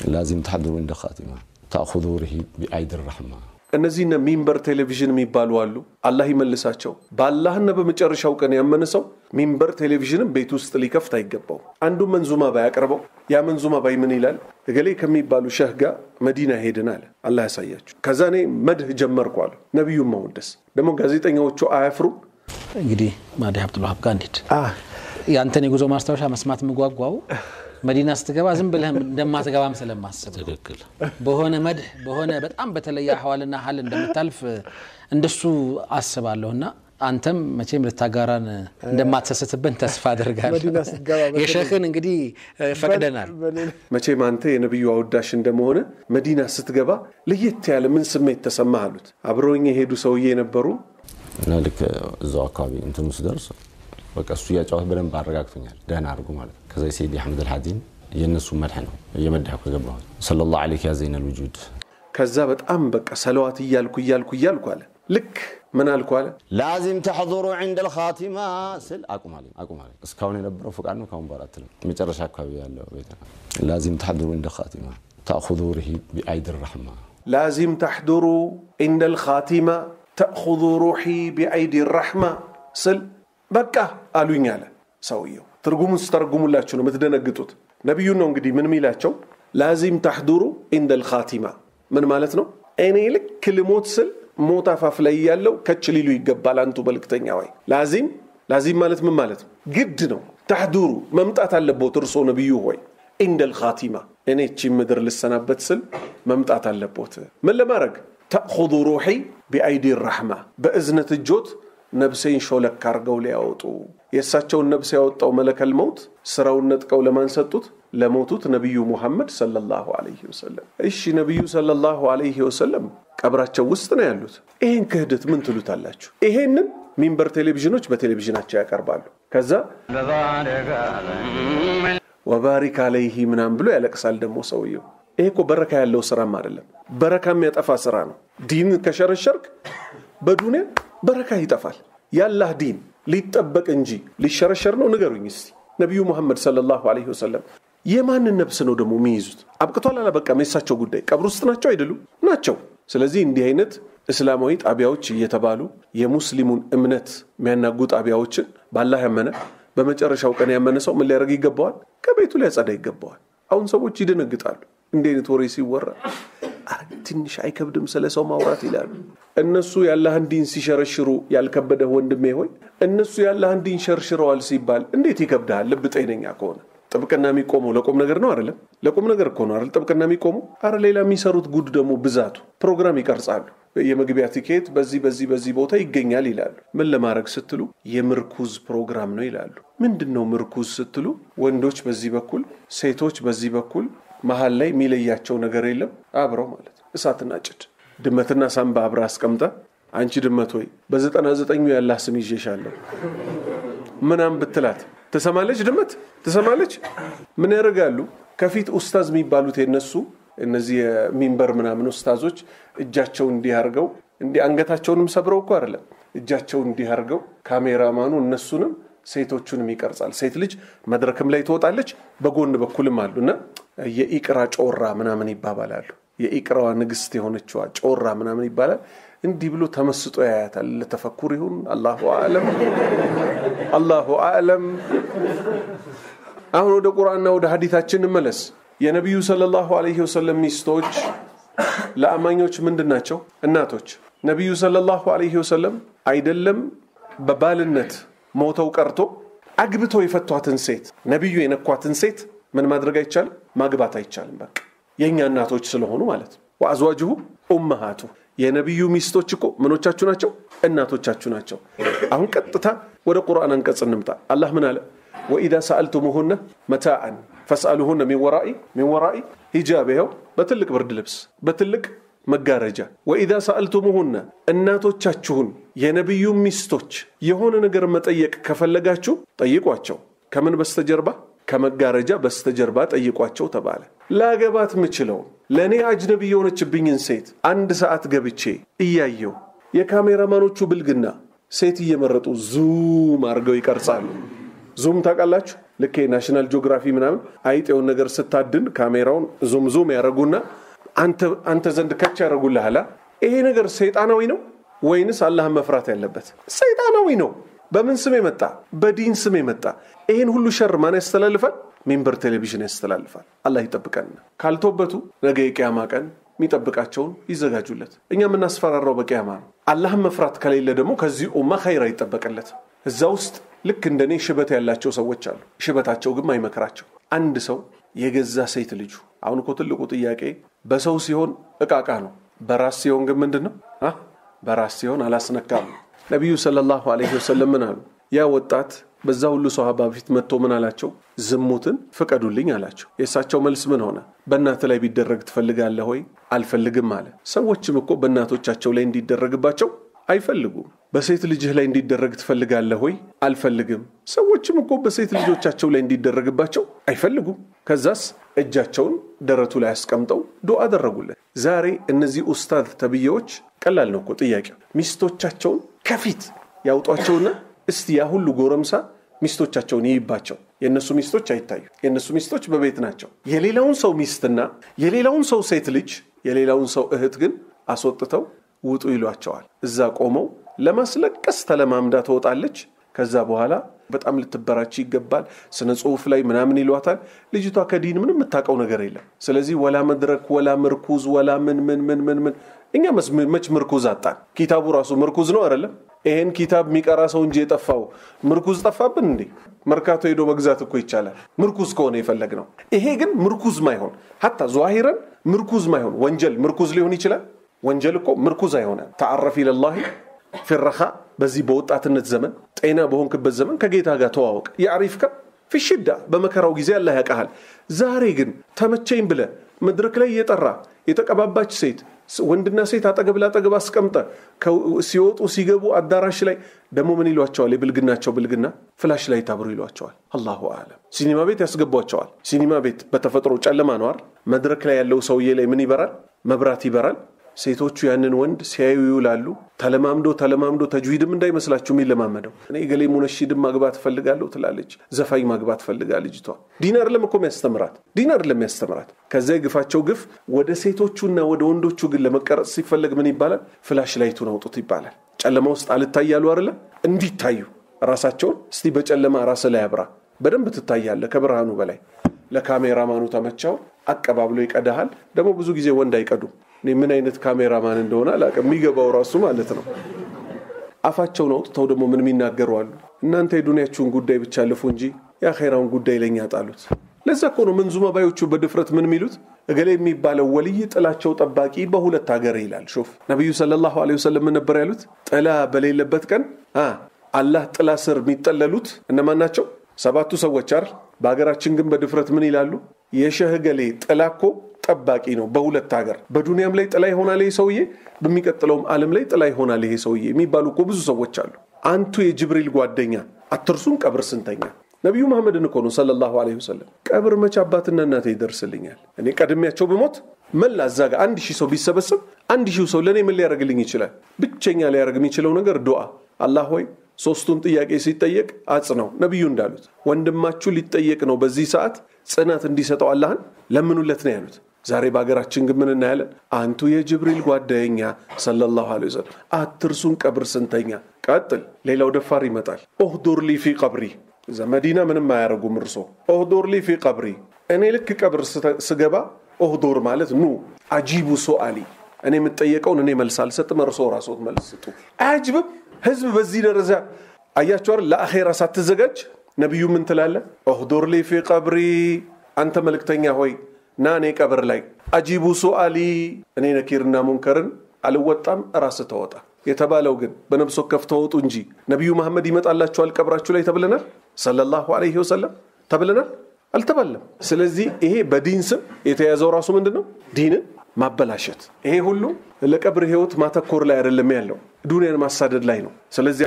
ላዚም ተሕድሩ እንደ ኻቲማ ተእኹዙ ርሂ ቢአይድ ራሕማ እነዚህነ ሚንበር ቴሌቪዥን የሚባሉ አሉ። አላህ ይመልሳቸው። በአላህና በመጨረሻው ቀን ያመነ ሰው ሚንበር ቴሌቪዥንም ቤት ውስጥ ሊከፍት አይገባው። አንዱ መንዙማ ባያቀርበው ያ መንዙማ ባይ ምን ይላል? እገሌ ከሚባሉ ሸህ ጋር መዲና ሄድን አለ። አላህ ያሳያችሁ። ከዛ እኔ መድህ ጀመርኩ አለ። ነቢዩን ማወደስ ደግሞ ጋዜጠኛዎቹ አያፍሩ። እንግዲህ ማዲ አብዱልዋሃብ ጋር እንሂድ። የአንተን የጉዞ ማስታወሻ መስማት የምጓጓው መዲና ስትገባ ዝም ብለህ እንደማትገባም ስለማስብ ትክክል በሆነ መድህ በሆነ በጣም በተለየ አህዋልና ሀል እንደምታልፍ እንደሱ አስባለሁና አንተም መቼም ልታጋራን እንደማትሰስትብን ተስፋ አድርጋለሁ። መዲና ስትገባ በተለይ- የሸህን እንግዲህ ፈቅደናል። መቼም አንተ የነቢዩ አወዳሽ እንደመሆነ መዲና ስትገባ ለየት ያለ ምን ስሜት ተሰማህ አሉት። አብረውኝ የሄዱ ሰውዬ የነበሩ እና ልክ እዛው አካባቢ እንትኑ ስደርስ በቃ እሱ እያጫወት በደንብ አረጋግቶኛል። ደህና አድርጎ ማለት ነው። ከዛ የሰይድ አሕመድ አልሓዲን የእነሱ መድሕ ነው እየመድሐኩ የገባሁት ሰለላሁ ዐለይሂ ያ ዘይነል ውጁድ ከዛ በጣም በቃ ሰለዋት እያልኩ እያልኩ እያልኩ አለ ልክ ምን አልኩ አለ ላዚም ተሕضሩ ዕንደ ልኻቲማ ስል አቁማለኝ አቁማለኝ። እስካሁን የነበረው ፍቃድ ነው። ካሁን በኋላ አትልም። መጨረሻ አካባቢ ያለው ቤት ነው። ላዚም ተሕضሩ ዕንደ ኻቲማ ተእኹዙ ርሂ ቢአይድ ራሕማ ላዚም ተሕዱሩ ኢንደ ልኻቲማ ተእኹዙ ሩሒ ቢአይዲ ራሕማ ስል በቃ አሉኝ አለ ሰውየው። ትርጉሙን ስተረጉሙላችሁ ነው የምትደነግጡት። ነቢዩን ነው እንግዲህ ምን ሚላቸው ላዚም ተሕዱሩ ኢንደ ልኻቲማ ምን ማለት ነው? እኔ ልክ ልሞት ስል ሞት አፋፍ ላይ ያለው ከች ሊሉ ይገባል። አንቱ መልክተኛ ወይ ላዚም ላዚም ማለት ምን ማለት ነው? ግድ ነው። ተሕዱሩ መምጣት አለቦት እርሶ ነቢዩ ሆይ ኢንደ ልኻቲማ እኔ እቺ ምድር ልሰናበት ስል መምጣት አለቦት። ምን ለማድረግ ተእኹዙ ሩሒ ቢአይዲ ራሕማ በእዝነት እጆት ነብሴን ሾለክ አርገው ሊያወጡ የእሳቸውን ነብስ ያወጣው መለከል መውት ስራውን ነጥቀው ለማን ሰጡት? ለሞቱት ነቢዩ ሙሐመድ ሰለላሁ ዐለይሂ ወሰለም። እሺ ነቢዩ ሰለላሁ ዐለይሂ ወሰለም ቀብራቸው ውስጥ ነው ያሉት። ይሄን ክህደት ምን ትሉታላችሁ? ይሄንን ሚንበር ቴሌቪዥኖች በቴሌቪዥናቸው ያቀርባሉ። ከዛ ወባሪክ አለይሂ ምናምን ብሎ ያለቅሳል ደግሞ ሰውየው። ይሄ እኮ በረካ ያለው ስራም አይደለም፣ በረካ የሚያጠፋ ስራ ነው። ዲን ከሸረሸርክ በዱንያ በረካ ይጠፋል። ያላህ ዲን ሊጠበቅ እንጂ ሊሸረሸር ነው? ንገሩኝ እስቲ። ነቢዩ ሙሐመድ ሰለላሁ ዐለይሂ ወሰለም የማንን ነብስ ነው ደግሞ የሚይዙት? አብቅቷል አላበቃም? የሳቸው ጉዳይ ቀብር ውስጥ ናቸው አይደሉም? ናቸው። ስለዚህ እንዲህ አይነት እስላማዊ ጣቢያዎች እየተባሉ የሙስሊሙን እምነት የሚያናጉ ጣቢያዎችን ባላህ ያመነ በመጨረሻው ቀን ያመነ ሰው ምን ሊያደርግ ይገባዋል? ከቤቱ ሊያጸዳ ይገባዋል። አሁን ሰዎች ይደነግጣሉ። እንዲህ አይነት ወሬ ሲወራ አረ ትንሽ አይከብድም ስለ ሰው ማውራት ይላሉ። እነሱ የአላህን ዲን ሲሸረሽሩ ያልከበደህ ወንድሜ ሆይ እነሱ የአላህን ዲን ሸርሽረዋል ሲባል እንዴት ይከብድሃል? ልብ ጤነኛ ከሆነ ጥብቅና የሚቆመው ለቁም ነገር ነው አይደለም? ለቁም ነገር እኮ ነው አይደል? ጥብቅና የሚቆሙ አረ ሌላ የሚሰሩት ጉድ ደግሞ ብዛቱ ፕሮግራም ይቀርጻሉ። የመግቢያ ቲኬት በዚህ በዚህ በዚህ ቦታ ይገኛል ይላሉ። ምን ለማድረግ ስትሉ የምርኩዝ ፕሮግራም ነው ይላሉ። ምንድን ነው ምርኩዝ ስትሉ ወንዶች በዚህ በኩል ሴቶች በዚህ በኩል መሀል ላይ የሚለያቸው ነገር የለም። አብረው ማለት ነው። እሳትና ጭድ ድመትና ሳምባ አብረ አስቀምጠ አንቺ ድመት ሆይ በዘጠና ዘጠኙ ያላህ ስም ይዤሻለሁ ምናም ብትላት ትሰማለች። ድመት ትሰማለች። ምን ያደርጋሉ? ከፊት ኡስታዝ የሚባሉት የነሱ እነዚህ የሚንበር ምናምን ኡስታዞች እጃቸው እንዲህ አድርገው እንዲህ አንገታቸውንም ሰብረው እኮ አይደለም እጃቸው እንዲህ አድርገው ካሜራማኑ እነሱንም ሴቶቹንም ይቀርጻል። ሴት ልጅ መድረክም ላይ ትወጣለች፣ በጎን በኩልም አሉ እና የኢቅራ ጮራ ምናምን ይባባላሉ። የኢቅራዋ ንግስት የሆነችዋ ጮራ ምናምን ይባላል። እንዲህ ብሎ ተመስጦ ያያታል። ለተፈኩር ይሁን አላሁ አለም፣ አላሁ አለም። አሁን ወደ ቁርአንና ወደ ሀዲታችን እንመለስ። የነቢዩ ሰለላሁ ዐለይሂ ወሰለም ሚስቶች ለአማኞች ምንድን ናቸው? እናቶች። ነቢዩ ሰለላሁ ዐለይሂ ወሰለም አይደለም በባልነት ሞተው ቀርቶ አግብተው የፈቷትን ሴት ነቢዩ የነኳትን ሴት ምን ማድረግ አይቻልም? ማግባት አይቻልም። በቃ የእኛ እናቶች ስለሆኑ ማለት ነው። ወአዝዋጅሁ ኡመሃቱ የነቢዩ ሚስቶች እኮ ምኖቻችሁ ናቸው? እናቶቻችሁ ናቸው። አሁን ቀጥታ ወደ ቁርአን አንቀጽ እንምጣ። አላህ ምን አለ? ወኢዛ ሰአልቱሙሁነ መታአን ፈስአሉሁነ ሚን ወራኢ ሚን ወራኢ ሂጃብ፣ ይኸው በትልቅ ብርድ ልብስ በትልቅ መጋረጃ። ወኢዛ ሰአልቱሙሁነ እናቶቻችሁን የነቢዩ ሚስቶች የሆነ ነገር መጠየቅ ከፈለጋችሁ ጠይቋቸው። ከምን በስተጀርባ ከመጋረጃ በስተጀርባ ጠይቋቸው ተባለ። ላገባት ምችለው ለእኔ አጅነቢ የሆነችብኝን ሴት አንድ ሰዓት ገብቼ እያየው የካሜራማኖቹ ብልግና ሴት እየመረጡ ዙም አድርገው ይቀርጻሉ። ዙም ታውቃላችሁ? ልክ ናሽናል ጂኦግራፊ ምናምን አይጥ የሆነ ነገር ስታድን ካሜራውን ዙም ዙም ያደረጉና አንተ ዘንድ ከች ያደረጉልሃል። ይሄ ነገር ሰይጣናዊ ነው ወይንስ አላህን መፍራት ያለበት? ሰይጣናዊ ነው። በምን ስም የመጣ በዲን ስም የመጣ ይህን ሁሉ ሸር ማን ያስተላልፋል? ሚንበር ቴሌቪዥን ያስተላልፋል። አላህ ይጠብቀን። ካልቶበቱ ነገ የቅያማ ቀን የሚጠብቃቸውን ይዘጋጁለት። እኛ የምናስፈራራው በቅያማ ነው። አላህን መፍራት ከሌለ ደግሞ ከዚህ ኡማ ኸይር አይጠበቅለት። እዛ ውስጥ ልክ እንደኔ ሽበት ያላቸው ሰዎች አሉ። ሽበታቸው ግን አይመክራቸው። አንድ ሰው የገዛ ሴት ልጁ አሁን እኮ ትልቁ ጥያቄ በሰው ሲሆን እቃቃ ነው፣ በራስ ሲሆን ግን ምንድን ነው? በራስ ሲሆን አላስነካም። ነቢዩ ሰለላሁ ዐለይሂ ወሰለም ምን አሉ? ያ ወጣት በዛ ሁሉ ሰሃባ ፊት መጥቶ ምን አላቸው? ዝሙትን ፍቀዱልኝ አላቸው። የእሳቸው መልስ ምን ሆነ? በእናት ላይ ቢደረግ ትፈልጋለህ ወይ? አልፈልግም አለ። ሰዎችም እኮ በእናቶቻቸው ላይ እንዲደረግባቸው አይፈልጉም። በሴት ልጅህ ላይ እንዲደረግ ትፈልጋለህ ወይ? አልፈልግም። ሰዎችም እኮ በሴት ልጆቻቸው ላይ እንዲደረግባቸው አይፈልጉም። ከዛስ እጃቸውን ደረቱ ላይ አስቀምጠው ዱዓ አደረጉለት። ዛሬ እነዚህ ኡስታዝ ተብዬዎች ቀላል ነው እኮ ጥያቄው። ሚስቶቻቸውን ከፊት ያውጧቸውና እስቲ ያ ሁሉ ጎረምሳ ሚስቶቻቸውን ይይባቸው። የእነሱ ሚስቶች አይታዩ። የእነሱ ሚስቶች በቤት ናቸው። የሌላውን ሰው ሚስትና የሌላውን ሰው ሴት ልጅ የሌላውን ሰው እህት ግን አስወጥተው ውጡ ይሏቸዋል። እዛ ቆመው ለማስለቀስ ተለማምዳ ትወጣለች። ከዛ በኋላ በጣም ልትበራች ይገባል። ስነ ጽሁፍ ላይ ምናምን ይሏታል። ልጅቷ ከዲን ምንም የምታውቀው ነገር የለም። ስለዚህ ወላ መድረክ ወላ ምርኩዝ ወላ ምን ምን ምን ምን ምን እኛ መች ምርኩዝ አጣን? ኪታቡ ራሱ ምርኩዝ ነው አይደለም? ይሄን ኪታብ የሚቀራ ሰው እንጂ የጠፋው ምርኩዝ ጠፋብን እንዴ? መርካቶ ሄዶ መግዛት እኮ ይቻላል፣ ምርኩዝ ከሆነ የፈለግ ነው። ይሄ ግን ምርኩዝ ማይሆን ሀታ ዟሂረን ምርኩዝ ማይሆን ወንጀል ምርኩዝ ሊሆን ይችላል። ወንጀል እኮ ምርኩዝ አይሆነ ተዓረፍ ኢለላሂ ፊረኻ በዚህ በወጣትነት ዘመን ጤና በሆንክበት ዘመን ከጌታ ጋር ተዋወቅ። የአሪፍከ ፊሽዳ በመከራው ጊዜ አላህ ያውቃሃል። ዛሬ ግን ተመቸኝ ብለ መድረክ ላይ እየጠራ የተቀባባች ሴት ወንድና ሴት አጠገብ ላጠገብ አስቀምጠ ሲወጡ ሲገቡ አዳራሽ ላይ ደግሞ ምን ይሏቸዋል? የብልግናቸው ብልግና ፍላሽ ላይ ታብሩ ይሏቸዋል። አላሁ አለም። ሲኒማ ቤት ያስገቧቸዋል። ሲኒማ ቤት በተፈጥሮ ጨለማ ነው አይደል? መድረክ ላይ ያለው ሰውዬ ላይ ምን ይበራል? መብራት ይበራል። ሴቶቹ ያንን ወንድ ሲያዩ ይውላሉ። ተለማምዶ ተለማምዶ ተጅዊድም እንዳይመስላችሁ የሚለማመደው እኔ ገሌ ሙነሺድም ማግባት ፈልጋለሁ ትላለች። ዘፋኝ ማግባት ፈልጋ ልጅቷ ዲን አይደለም እኮ የሚያስተምራት ዲን አይደለም የሚያስተምራት። ከዚያ የግፋቸው ግፍ ወደ ሴቶቹና ወደ ወንዶቹ ግን ለመቀረጽ ሲፈለግ ምን ይባላል? ፍላሽ ላይቱን አውጡት ይባላል። ጨለማ ውስጥ አልታያሉ አይደለም እንዲታዩ ራሳቸውን እስቲ በጨለማ ራስ ላይ አብራ በደንብ ትታያለ ከብርሃኑ በላይ ለካሜራማኑ ተመቻው አቀባብሎ ይቀዳሃል። ደግሞ ብዙ ጊዜ ወንድ አይቀዱም። እኔ ምን አይነት ካሜራማን እንደሆነ አላውቅም። የሚገባው ራሱ ማለት ነው። አፋቸውን አውጥተው ደግሞ ምን የሚናገሩ አሉ። እናንተ የዱንያችሁን ጉዳይ ብቻ ልፉ እንጂ የአኼራውን ጉዳይ ለኛ ጣሉት። ለዛ እኮ ነው መንዙማ ባዮቹ በድፍረት ምን የሚሉት እገሌ የሚባለው ወልይ ጥላቸው ጠባቂ በሁለት ሀገር ይላል። ሹፍ ነቢዩ ሰለላሁ ዐለይሂ ወሰለም ምን ነበር ያሉት? ጥላ በሌለበት ቀን አላህ ጥላ ስር የሚጠለሉት እነማን ናቸው? ሰባቱ ሰዎች አይደል? በሀገራችን ግን በድፍረት ምን ይላሉ? የሸህ ገሌ ጥላ እኮ ጠባቂ ነው በሁለት ሀገር። በዱንያም ላይ ጥላ ይሆናል ይሄ ሰውዬ፣ በሚቀጥለውም ዓለም ላይ ጥላ ይሆናል ይሄ ሰውዬ የሚባሉ እኮ ብዙ ሰዎች አሉ። አንቱ የጅብሪል ጓደኛ አትርሱን ቀብር ስንተኛ ነቢዩ መሐመድን እኮ ነው ሰለላሁ ዐለይሂ ወሰለም ቀብር መቼ አባትና እናቴ ይደርስልኛል? እኔ ቀድሜያቸው ብሞት መላ እዛ ጋር አንድ ሺህ ሰው ቢሰበሰብ አንድ ሺህ ሰው ለእኔ ምን ሊያደርግልኝ ይችላል? ብቸኛ ሊያደርግ የሚችለው ነገር ዱዓ። አላህ ሆይ ሶስቱን ጥያቄ ሲጠየቅ አጽነው። ነቢዩ እንዳሉት ወንድማችሁ ሊጠየቅ ነው በዚህ ሰዓት ጽናት እንዲሰጠው አላህን ለምኑለት ነው ያሉት። ዛሬ በሀገራችን ግን ምን እናያለን? አንቱ የጅብሪል ጓደኛ ሰለላሁ ዐለይሂ ወሰለም አትርሱን ቀብር ስንተኛ። ቀጥል፣ ሌላው ደፋር ይመጣል። ኦህዱር ሊ ፊ ቀብሪ እዛ መዲና ምንም አያደርጉም። እርሶ ኦህዶር ሊ ፊ ቀብሪ እኔ ልክ ቀብር ስገባ ኦህዶር ማለት ኑ አጂቡ ሶአሊ እኔ የምጠየቀውን እኔ መልስ አልሰጥም፣ እርሶ ራሶት መልስ ስጡ። አያጅብም? ህዝብ በዚህ ደረጃ አያቸዋር። ለአኼራ ሳትዘጋጅ ነቢዩ ምን ትላለ? ኦህዶር ሊ ፊ ቀብሪ አንተ መልእክተኛ ሆይ ና እኔ ቀብር ላይ አጂቡ ሶአሊ እኔ ነኪርና ሙንከርን አልወጣም፣ ራስ ተወጣ የተባለው ግን በነብስ ወከፍ ተወጡ እንጂ ነቢዩ መሐመድ ይመጣላችኋል ቀብራችሁ ላይ ተብለናል። ሰለላሁ ዐለይሂ ወሰለም ተብለናል አልተባለም። ስለዚህ ይሄ በዲን ስም የተያዘው ራሱ ምንድን ነው? ዲንን ማበላሸት። ይሄ ሁሉ ለቀብር ህይወት ማተኮር ላይ አይደለም ያለው ዱንያን ማሳደድ ላይ ነው። ስለዚህ